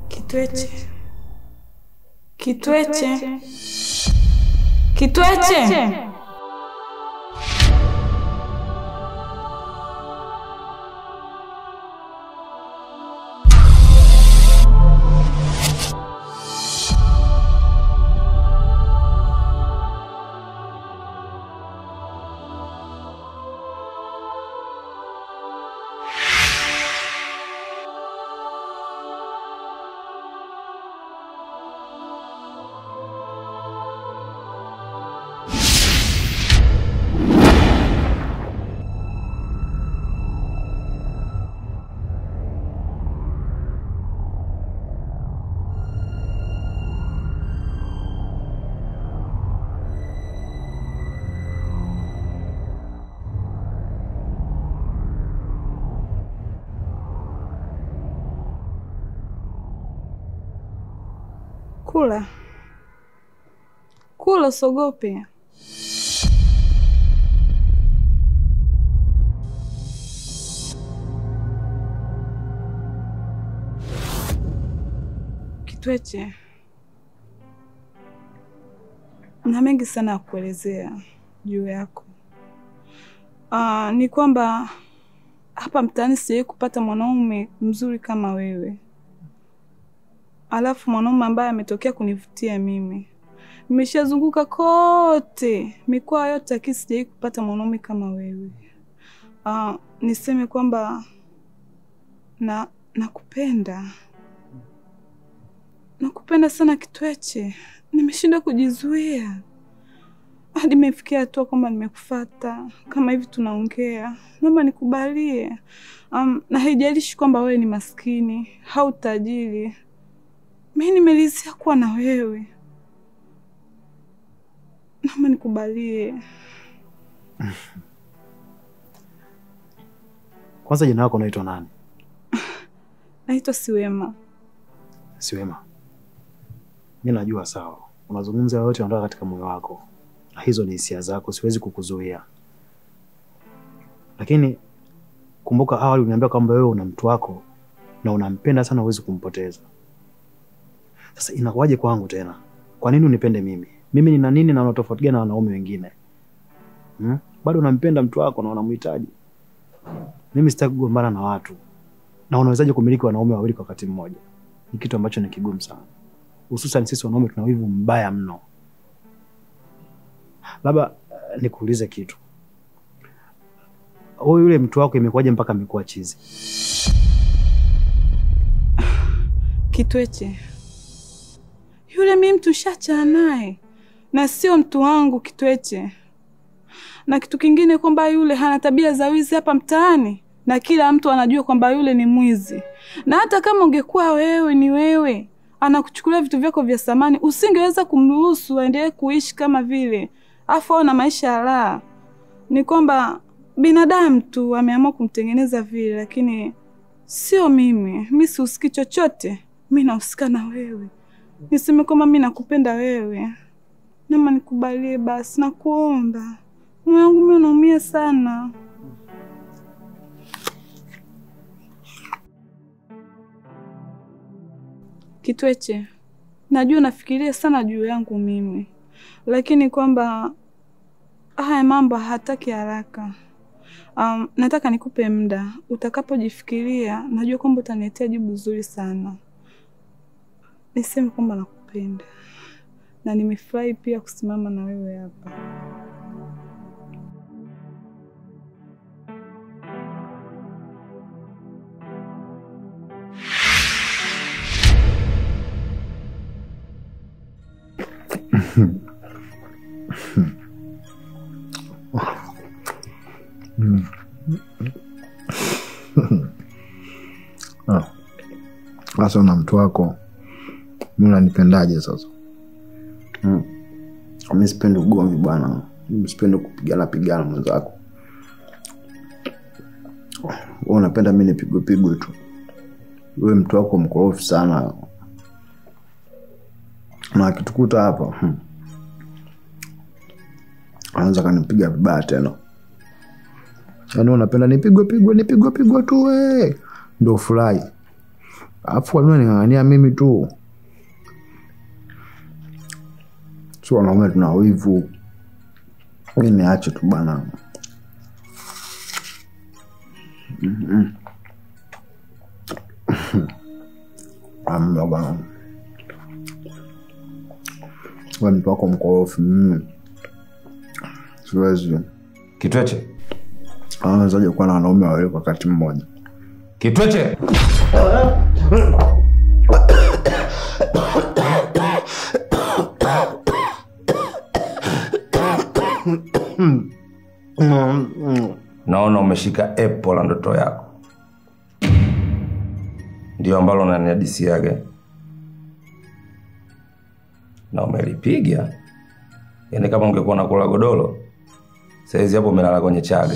Kitweche, Kitweche, Kitweche. Kula kula, usogope. Kitweche, na mengi sana ya kuelezea juu yako. Ah, ni kwamba hapa mtaani sijawahi kupata mwanaume mzuri kama wewe alafu mwanaume ambaye ametokea kunivutia mimi. Nimeshazunguka kote mikoa yote, lakini sijawahi kupata mwanaume kama wewe. Uh, niseme kwamba na nakupenda, nakupenda sana Kitweche. Nimeshindwa kujizuia hadi imefikia hatua kwamba nimekufata kama hivi tunaongea, naomba nikubalie. Um, na haijalishi kwamba wewe ni maskini au tajiri mi nimelizia kuwa na wewe, naomba nikubalie. Kwanza jina lako unaitwa nani? Naitwa Siwema. Siwema. Mi najua sawa, unazungumza yote unatoka katika moyo wako, na hizo ni hisia zako, siwezi kukuzuia. Lakini kumbuka, awali uniambia kwamba wewe una mtu wako na unampenda sana, huwezi kumpoteza. Sasa inakuwaje kwangu tena? Kwa nini unipende mimi? Mimi nina nini na unatofauti gani na wanaume wengine hmm? Bado unampenda mtu wako na unamhitaji. Mimi sitaki kugombana na watu, na unawezaje kumiliki wanaume wawili kwa wakati mmoja? Ni kitu ambacho ni kigumu sana, hususan sisi wanaume tuna wivu mbaya mno. Labda uh, nikuulize kitu, huyu yule mtu wako imekuwaje mpaka amekuwa chizi? Kitweche, yule mi mtu shacha naye na sio mtu wangu Kitweche. Na kitu kingine kwamba yule hana tabia za wizi hapa mtaani, na kila mtu anajua kwamba yule ni mwizi. Na hata kama ungekuwa wewe ni wewe, anakuchukulia vitu vyako vya samani, usingeweza kumruhusu aendelee kuishi kama vile, afu au na maisha ya raha. Ni kwamba binadamu tu ameamua kumtengeneza vile, lakini sio mimi. Mi sihusiki chochote, mi nahusika na wewe. Niseme kwamba mi nakupenda wewe, nama nikubalie basi, nakuomba. Moyo wangu mi unaumia sana. Kitweche, najua nafikiria sana juu yangu mimi, lakini kwamba haya mambo hataki haraka. Um, nataka nikupe muda, utakapojifikiria najua kwamba utaniletea jibu zuri sana. Niseme kwamba nakupenda na nimefurahi pia kusimama na wewe hapa. Sasa na mtu wako mi unanipendaje sasa? Mm. Mi sipendi ugomvi bwana, mi sipendi kupigana pigana mwenzako. Wewe unapenda mi nipigwe pigwe tu. Wewe mtu wako mkorofi sana, na akitukuta hapa hmm, anaweza kanipiga vibaya tena. Yaani unapenda nipigwe pigwe nipigwe pigwe tu we, ndo furahi. Alafu kwa nini unaning'ang'ania mimi tu? Si wanaume tuna wivu. Mi niache tu bana. Mhm. Amna bana. Wewe mtu wako mkorofi mimi. Siwezi. Kitweche, Anawezaje kuwa na wanaume wawili kwa wakati mmoja? Kitweche, naona umeshika epo la ndoto yako, ndio ambalo unanihadisiaga na umelipiga. Yaani kama ungekuwa nakula godoro saizi hapo umelala kwenye chaga.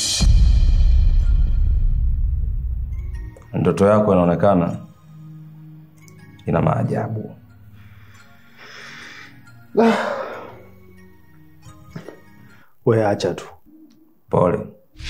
Ndoto yako inaonekana ina maajabu. We acha tu. Pole.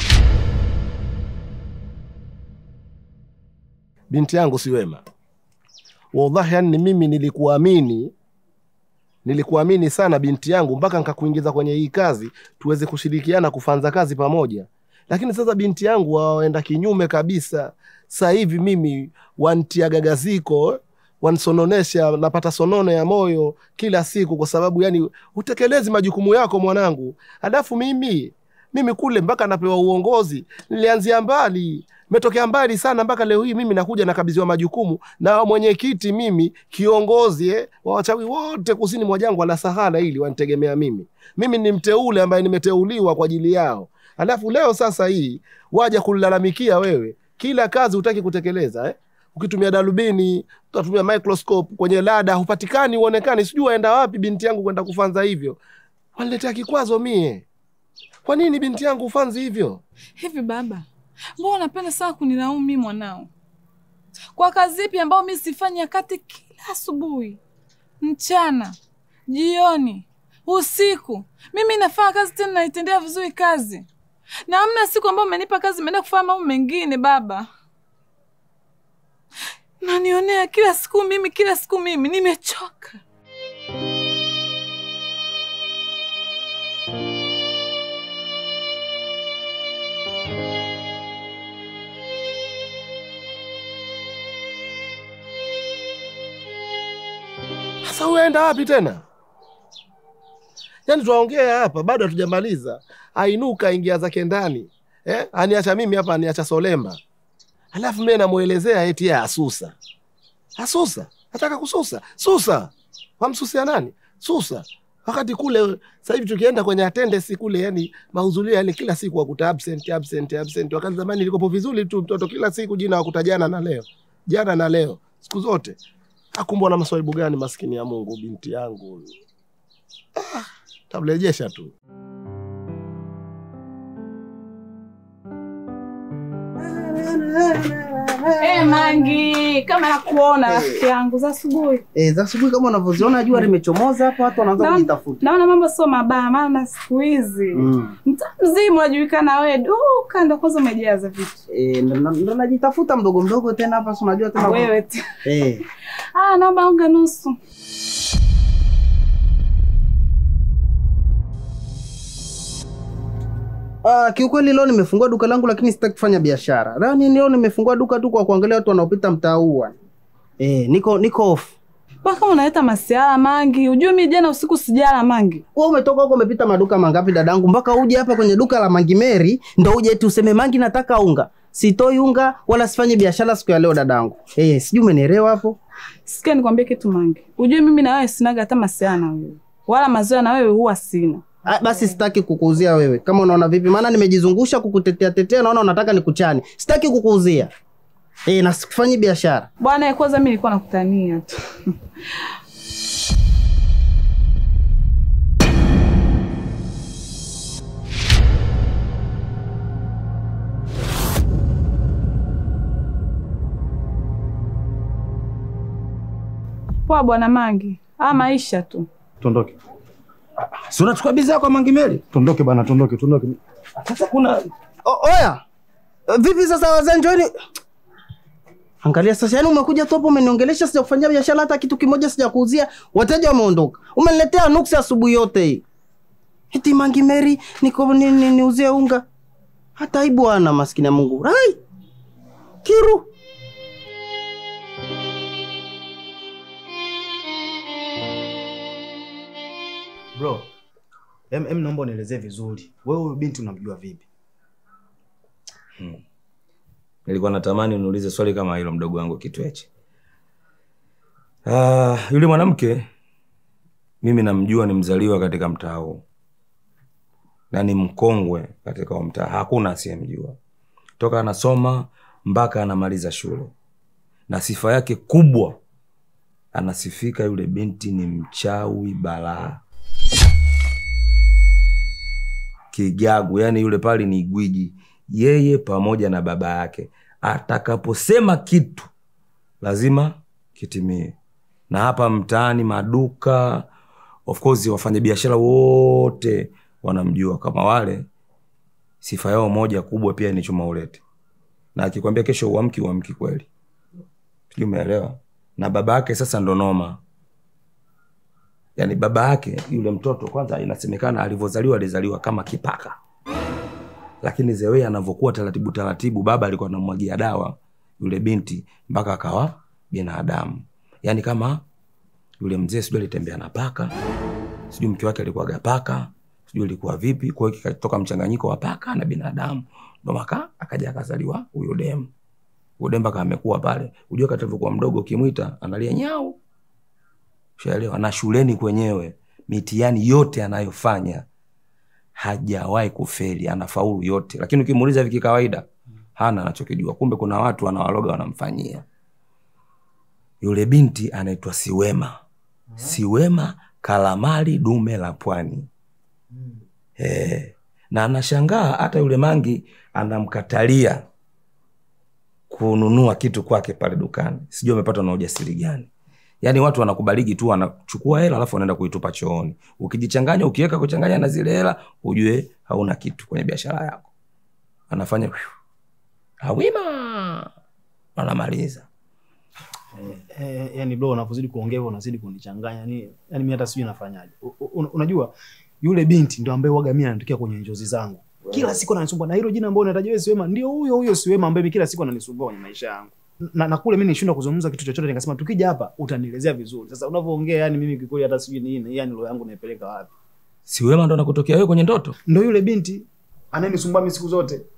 binti yangu si wema wallahi yani mimi nilikuamini nilikuamini sana binti yangu mpaka nikakuingiza kwenye hii kazi tuweze kushirikiana kufanza kazi pamoja lakini sasa binti yangu waenda kinyume kabisa sasa hivi mimi wantia gagaziko wansononesha napata sonono ya moyo kila siku kwa sababu yani utekelezi majukumu yako mwanangu halafu mimi mimi kule mpaka napewa uongozi nilianzia mbali metokea mbali sana mpaka leo hii mimi nakuja nakabidhiwa majukumu na mwenyekiti mimi kiongozi eh, wa wachawi wote kusini mwa jangwa la Sahara ili wanitegemea mimi. Mimi ni mteule ambaye nimeteuliwa kwa ajili yao, alafu leo sasa hii waja kulalamikia wewe, kila kazi hutaki kutekeleza eh? Ukitumia darubini, utatumia microscope kwenye lada, hupatikani, uonekani, sijui waenda wapi binti yangu kwenda kufanza hivyo. Waniletea kikwazo mie. Kwa nini binti yangu ufanzi hivyo? Hivi baba, mbona unapenda sana kunilaumu mimi mwanao kwa kazi ipi ambayo mi sifanyi wakati kila asubuhi, mchana, jioni, usiku mimi nafanya kazi tena naitendea vizuri kazi, na hamna siku ambayo umenipa kazi imeenda kufanya mambo mengine. Baba, nanionea kila siku mimi, kila siku mimi, nimechoka. Sasa uenda wapi tena? Yaani tuwaongea hapa bado hatujamaliza. Ainuka ingia zake ndani. Eh? Aniacha mimi hapa aniacha Solemba. Alafu mimi namuelezea eti yeye asusa. Asusa? Nataka kususa. Susa. Wamsusia nani? Susa. Wakati kule sasa hivi tukienda kwenye attendance kule yani mahudhurio yale kila siku wakuta absent absent absent. Wakati zamani ilikopo vizuri tu mtoto kila siku jina wakuta jana na leo. Jana na leo. Siku zote. Akumbwa na maswaibu gani maskini ya Mungu binti yangu huyu. Ah, tamrejesha tu. Hey, Mangi, kama nakuona rafiki yangu za asubuhi. Eh, za asubuhi kama unavyoziona jua limechomoza hapa, watu wanaanza Naona- kujitafuta. Naona mambo sio mabaya, maana siku hizi Mm. mtaa mzima unajulikana wewe, duka ndo kwanza umejaza vitu Eh, ndo- ndo ndo najitafuta mdogo mdogo tena hapa, si unajua tena wewe tu. Eh. Ah, naomba unga nusu. Ah, kiukweli leo nimefungua duka langu lakini sitaki kufanya biashara. Yaani leo nimefungua duka tu kwa kuangalia watu wanaopita mtaa huu. bwana. Eh, niko niko off. Mpaka unaleta masiara Mangi. Ujue mimi jana usiku sijala Mangi. Wewe umetoka huko umepita maduka mangapi dadangu mpaka uje hapa kwenye duka la Mangi Mary ndo uje eti useme Mangi nataka unga. Sitoi unga wala sifanye biashara siku ya leo dadangu. Eh, sijui umenielewa hapo? Sikia nikwambie kitu Mangi. Ujue mimi na wewe sinaga hata masiara na wewe. Wala mazoea na wewe huwa sina. Ah, basi sitaki kukuuzia wewe. Kama unaona vipi? Maana nimejizungusha kukutetea tetea, naona unataka nikuchane. Sitaki kukuuzia. Eh, na sikufanyi biashara. Bwana, kwanza mimi nilikuwa nakutania tu. Poa bwana Mangi. Ah, maisha tu. Tuondoke, Si unachukua bidhaa kwa Mangimeli? tuondoke bana, tuondoke, tuondoke. Sasa kuna O, oya. Vipi sasa wazee njooni? Angalia sasa, yani umekuja tu hapo umeniongelesha, sijakufanyia biashara hata kitu kimoja sijakuuzia, wateja wameondoka, umeniletea nuksi asubuhi yote hii. Eti Mangi Mary niko ni, ni, niuzie unga, hata aibu ana maskini ya Mungu. Rai kiru Bro, em, em naomba unielezee vizuri. Wewe huyu binti unamjua vipi? Nilikuwa natamani uniulize swali kama hilo mdogo wangu Kitweche. Ah, yule mwanamke mimi namjua, ni mzaliwa katika mtaa huu na ni mkongwe katika huu mtaa, hakuna asiyemjua toka anasoma mpaka anamaliza shule, na sifa yake kubwa, anasifika yule binti ni mchawi balaa kigagu, yani yule pale ni gwiji, yeye pamoja na baba yake. Atakaposema kitu lazima kitimie. Na hapa mtaani, maduka, of course, wafanyabiashara wote wanamjua kama wale. Sifa yao moja kubwa pia ni chuma ulete, na akikwambia kesho uamki, uamki kweli, sijui umeelewa. Na baba yake sasa ndo noma yani baba yake yule mtoto kwanza, inasemekana alivyozaliwa alizaliwa kama kipaka, lakini zewe anavyokuwa taratibu taratibu, baba alikuwa anamwagia dawa yule binti mpaka akawa binadamu. Yani kama yule mzee sijui alitembea na paka, sijui mke wake alikuwaga paka, sijui ilikuwa vipi. Kwa hiyo kikatoka mchanganyiko wa paka na binadamu, ndo maka akaja akazaliwa huyo demu. Huyo demu mpaka amekuwa pale, ujue kati alivyokuwa mdogo, ukimwita analia nyau Ushaelewa? Na shuleni kwenyewe mitihani yote anayofanya hajawahi kufeli, anafaulu yote, lakini ukimuuliza hivi kikawaida, hana anachokijua. Kumbe kuna watu wanawaloga wanamfanyia. Yule binti anaitwa Siwema, Siwema Kalamali, dume la pwani. Eh, na anashangaa hata yule mangi anamkatalia kununua kitu kwake pale dukani. Sijui amepatwa na ujasiri gani. Yaani watu wanakubaliki tu, wanachukua hela alafu wanaenda kuitupa chooni. Ukijichanganya, ukiweka kuchanganya na zile hela, ujue hauna kitu kwenye biashara yako. Anafanya phew, hawima, wanamaliza. Eh, yani bro, unapozidi kuongea hivyo unazidi kunichanganya. Yani, yani mimi hata sijui nafanyaje. U- u- Unajua yule binti ndo ambaye waga mimi anatokea kwenye njozi zangu. Kila siku ananisumbua na hilo jina ambalo unataja wewe Siwema, ndio huyo huyo Siwema ambaye mimi kila siku ananisumbua kwenye maisha yangu. Na, na kule mimi nishindwa kuzungumza kitu chochote, nikasema tukija hapa utanielezea vizuri. Sasa unavyoongea, yani mimi kikweli hata sijui ni nini, yani roho yangu naipeleka wapi. Si wema ndo anakutokea wewe kwenye ndoto? Ndo yule binti anayenisumbua mimi siku zote.